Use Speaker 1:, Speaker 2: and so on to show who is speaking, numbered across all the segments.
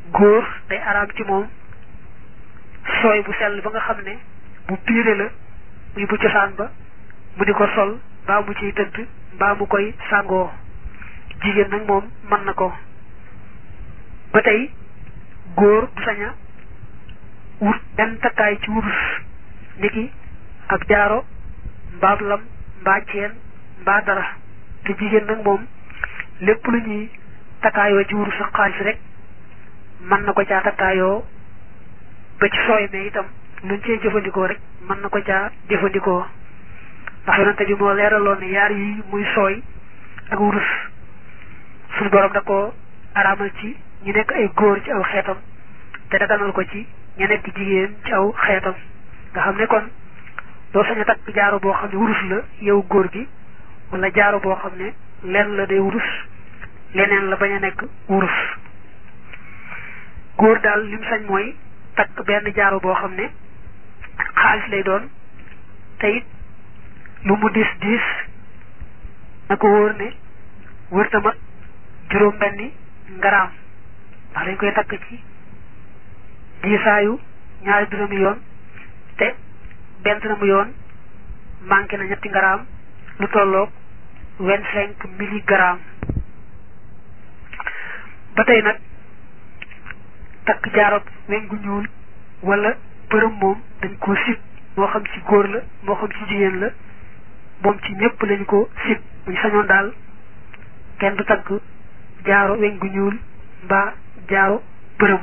Speaker 1: góor day araam ci moom sooy bu sell ba nga xam ne bu piire la muy bu cosaan ba mu di ko sol mbaa mu ciy tëdd mbaa mu koy sàngoo jigéen nag moom mën na ko ba tey góor du sañ a wut benn takkaay ci wurus niki ak jaaro mbaab lam mbaa ceen mbaa dara te jigéen nag moom lépp lu ñuy takkaayoo ci wurus ak xaalis rek mën na ko caa takkaayoo ba ci sooy me itam luñ cee jëfandikoo rek mën na ko caa jëfandikoo ndax yonante bi moo leeraloon ne yaar yi muy sooy ak wurus suñu borom da ko araamal ci ñu nekk ay góor ci aw xeetam te daganal ko ci ñu nekk jigéen ci aw xeetam nga xam ne kon doo sañ a takk jaaro boo xam ne wurus la yow góor gi wala jaaro boo xam ne lenn la day wurus leneen la bañ a nekk wurus góor daal lim sañ mooy takk benn jaaro boo xam ne xaalis lay doon te it lu mu diis diis na ko wóor ne wërta mat juróom benni ngaraam ndax dañ koy takk ci diisaayu ñaari dërëmi yoon te benn dërëmu yoon manqué na ñetti ngaraam lu tolloog vingt cinq milligrammes ba tey nag takk jaarab weñ gu ñuul wala përëm moom dañ koo sib moo xam ci góor la moo xam ci jigéen la moom ci ñëpp lañu ko sib bu ñu sañoon daal kenn du takk jaaro weñ gu ñuul mbaa jaaro përëm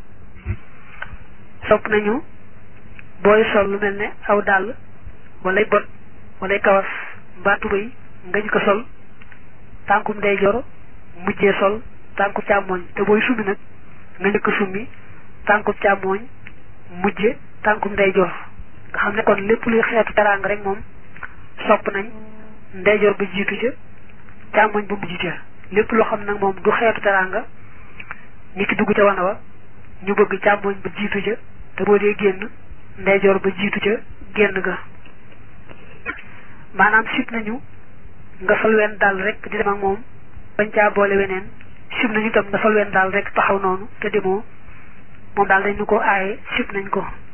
Speaker 1: sopp nañu booy sol lu mel ne aw dàll walay bot walay kawas mbaa tubéy nga ñu ko sol tànkum ndeyjoor mujjee sol tànku càmmooñ te booy summi nag nga njëkk summi tànku càmmooñ mujje tànkum ndeyjoor nga xam ne kon lépp luy xeetu teraanga rek moom sopp nañ ndeyjoor ba jiitu ca càmmooñ ba mujj ca lépp loo xam nag moom du xeetu teraanga ni ki dugg ca wana wa ñu bëgg càmmooñ ba jiitu ca te boo dee génn ndeyjoor ba jiitu ca génn ga maanaam sib nañu nga sol wenn daal rek di dem ak moom bañ caa boole weneen sib nañu itam nga sol wenn daal rek taxaw noonu te demoo moom daal dañ ñu ko aaye sib nañ ko